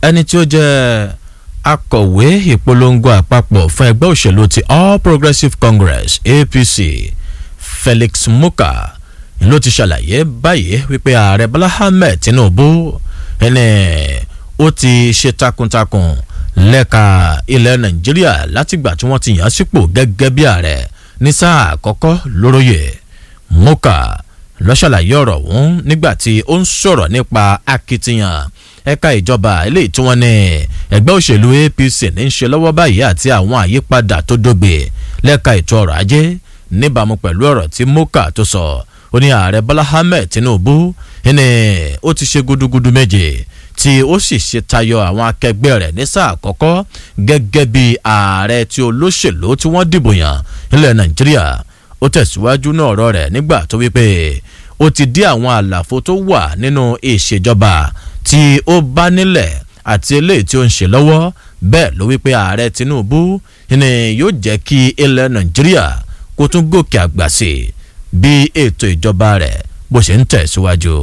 ẹni tí ó jẹ́ akọ̀wé ìpolongo àpapọ̀ fún ẹgbẹ́ òṣèlú ti all progressives congress apc felix muka ló ti ṣàlàyé báyìí wípé ààrẹ bọ́lá ahmed tinubu ẹni ó ti ṣe takuntakun lẹ́ka ilẹ̀ nàìjíríà látìgbà tí wọ́n ti yàn án sípò gẹ́gẹ́ bí ààrẹ ní sáà àkọ́kọ́ lóróyè muka ló ṣàlàyé ọ̀rọ̀ ọ̀hún nígbà tí ó ń sọ̀rọ̀ nípa akitiyan ẹ̀ka ìjọba eléyìí tí wọ́n ní ẹgbẹ́ òṣèlú apc ní í ṣe lọ́wọ́ báyìí àti àwọn àyípadà tó dógbe lẹ́ka ètò ọrọ̀ ajé níbàámu pẹ̀lú ọ̀rọ̀ tí moka tó sọ ó ní ààrẹ bọ́lá ahmed tinubu ní ó ti ṣe gudugudu méje tí ó sì ṣe tayọ àwọn akẹgbẹ́ rẹ̀ ní sáà àkọ́kọ́ gẹ́gẹ́ bí ààrẹ tí olóṣèlú tí wọ́n dìbò yàn nílẹ̀ nàìjíríà ó tẹ̀síwájú náà ọ̀rọ̀ rẹ̀ nígbà tó wípé ó ti dí àwọn àlàfo tó wà nínú ìṣèjọba tí ó bá nílẹ̀ àti eléyìí tí ó ń ṣe lọ́wọ́ bẹ́ẹ̀ ló wípé ààrẹ tinubu ni yóò jẹ́ kí ilẹ̀ nàìjíríà kó tún gòkè àgbà sí i bí ètò ìjọba rẹ̀ bó ṣe ń tẹ̀síwájú.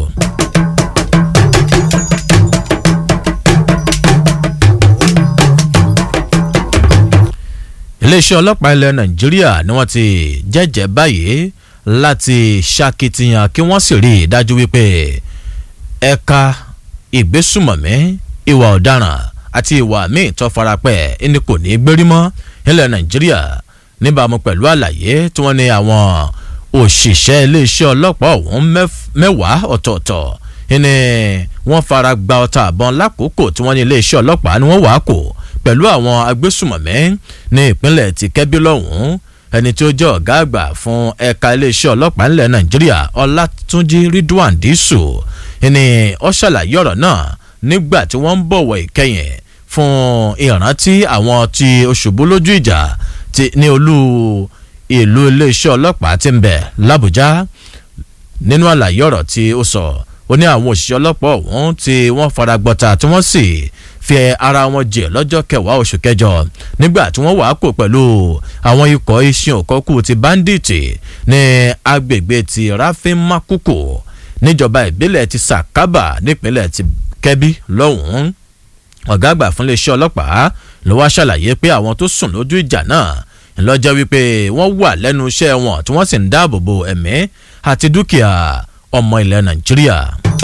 iléeṣẹ́ ọlọ́pàá ilẹ̀ nàìjíríà ni wọ́n ti jẹ́jẹ́ báyìí láti ṣàkitiyan kí wọ́n sì rí i dájú wípé ẹ̀ka ìgbésùmọ̀mí ìwà ọ̀daràn àti ìwà míì tó farapẹ́ ẹni kò ní í gbérí mọ́ nílẹ̀ nàìjíríà níbàámu pẹ̀lú àlàyé tí wọ́n ní àwọn òṣìṣẹ́ iléeṣẹ́ ọlọ́pàá ọ̀hún mẹ́wàá ọ̀tọ̀ọ̀tọ̀ ni wọ́n fara gba ọta àbọ̀n lákòókò tí wọ́n ní iléeṣẹ́ ọlọ́pàá ni wọ́n wàá kò pẹ̀lú àwọn agbésùmọ̀mí ní ìpínlẹ̀ ti kẹ́bí lọ́hùn-ún ẹni tí ó jẹ́ ọ̀gá àgbà fún ẹ̀ka iléeṣẹ́ ọlọ́pàá ńlẹ̀ nàìjíríà ọlátúnjì ridwan dísù ni ó ṣàlàyé ọ̀rọ̀ náà nígbà tí wọ́n ń bọ̀wọ̀ ìkẹyìn fún ìrántí àwọn tí oṣùbù lójú ìjà ní olú ìlú iléeṣẹ́ ọlọ́pàá ti ń bẹ̀ làbújá nínú àlàyé ọ̀rọ̀ tí ó sọ ó ní àwọn òṣìṣẹ́ ọlọ́pàá ọ̀hún tí wọ́n fara gbọ́ta tí wọ́n sì fi ara wọn jẹ lọ́jọ́ kẹwàá oṣù kẹjọ nígbà tí wọ́n wàá kó pẹ̀lú àwọn ikọ̀ iṣan òkọ́kù ti bandits ní agbègbè ti rafin makuku níjọba ìbílẹ̀ ti sakaba nípínlẹ̀ ti kẹ́bí lọ́hùn-ún ọ̀gá àgbà fún iléeṣẹ́ ọlọ́pàá ló wá ṣàlàyé pé àwọn tó sùn lójú ìjà náà ńlọ́jọ́ wípé wọ́n wà lẹ́nu iṣẹ́ wọn tí wọ́n sì ń dáàbò bo ẹ̀mí àti dúkìá ọmọ ilẹ̀ nàìjíríà.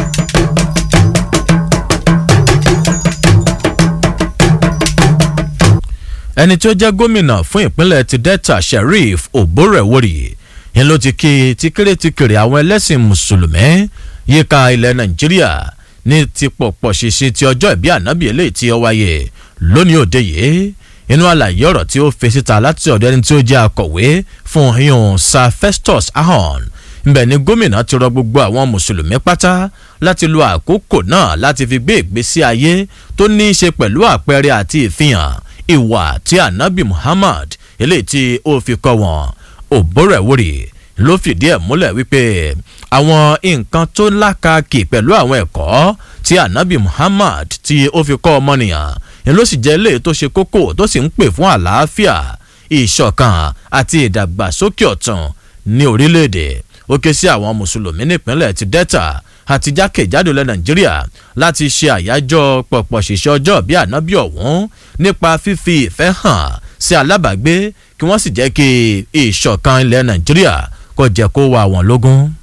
ẹni tí ó jẹ́ gómìnà fún ìpínlẹ̀ ti delta sheriff oborewori ń ló ti kí tíkèrètíkèrè àwọn ẹlẹ́sìn mùsùlùmí yíká ilẹ̀ nàìjíríà ní ti pọ̀pọ̀ ṣìṣe ti ọjọ́ ìbí ànábì eléyìí tí ó wáyé lónìí òde yìí inú àlàyé ọ̀rọ̀ tí ó fi síta láti ọ̀dọ̀ ẹni tí ó jẹ́ akọ̀wé fún yun sir festus ahon ńbẹ ni gómìnà ti rọ gbogbo àwọn mùsùlùmí pátá láti lo àkókò náà láti fi gbé ìgbésí ayé tó ní í ṣe pẹ̀lú àpẹẹrẹ àti ìfihàn ìwà tí anabi muhammad eléyìí tí ó fi kọ́ wọn òbórẹ̀wòrì ló fìdí ẹ̀ múlẹ̀ wípé àwọn nǹkan tó lákàkì pẹ̀lú àwọn ẹ̀kọ́ tí anabi muhammad tí ó fi kọ́ ọmọnìyàn ni ló sì jẹ́ eléyìí tó ṣe kókó tó sì ń pè fún àlàáfíà ìṣọ̀kan àti ìdàgbàsókè ọ̀tún ní orílẹ̀-èdè ó ké sí àwọn mùsùlùmí nípínlẹ̀ ti delta àti jákèjádò ilẹ̀ nàìjíríà láti ṣe àyájọ́ pọ̀pọ̀ ṣìṣẹ́ ọjọ́ bí ànábì ọ̀hún nípa fífi ìfẹ́ hàn sí alábàágbé kí wọ́n sì jẹ́ kí ìṣọ̀kan ilẹ̀ nàìjíríà kó jẹ́ kó wà wọ́n lógún.